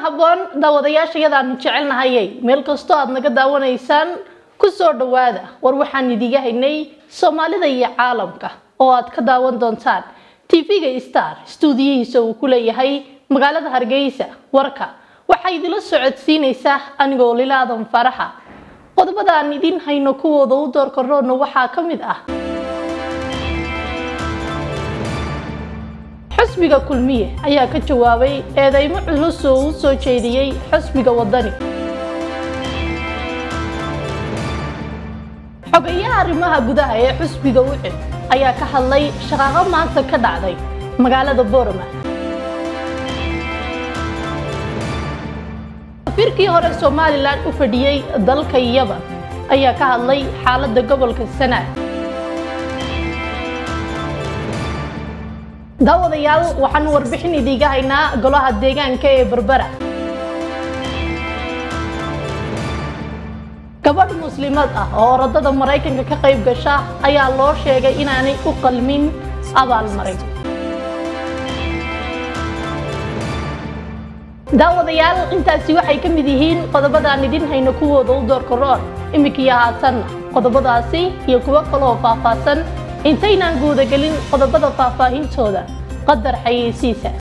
habboon daawadayaashayadaanu jecelnahayay meel kastoo aad naga daawanaysaan ku soo dhowaada war waxaan idiga haynay soomaalida iyo caalamka oo aad ka daawan doontaan tv-ga star stuudiyihiisa uu ku leeyahay magaalada hargeysa warka waxaa idila socodsiinaysaa anigoo lilaadan faraxa qodobada aan idin hayno kuwooda u doorka roodna waxaa ka mid ah xusbiga kulmiye ayaa ka jawaabay eedeymo culus oo u soo jeediyey xusbiga wadani xogayaha arrimaha gudaha ee xusbiga ucid ayaa ka hadlay shaqaaqo maanta ka dhacday magaalada boorama safiirkii hore somalilan u fadhiyey dalka yaban ayaa ka hadlay xaaladda gobolka sanaag daawadayaal waxaan warbixin idiiga haynaa golaha deegaanka ee berbera gabadh muslimad ah oo orodada maraykanka ka qayb gasha ayaa loo sheegay inaanay u qalmin abaalmarin daawadayaal intaasi waxay ka mid yihiin qodobadaan idin hayno kuwooda u doorka roon imminkiiyo haatanna qodobadaasi iyo kuwo kaloo faahfaahsan intaynaan guudagelin qodobada faahfaahintooda qadar xayeysiisa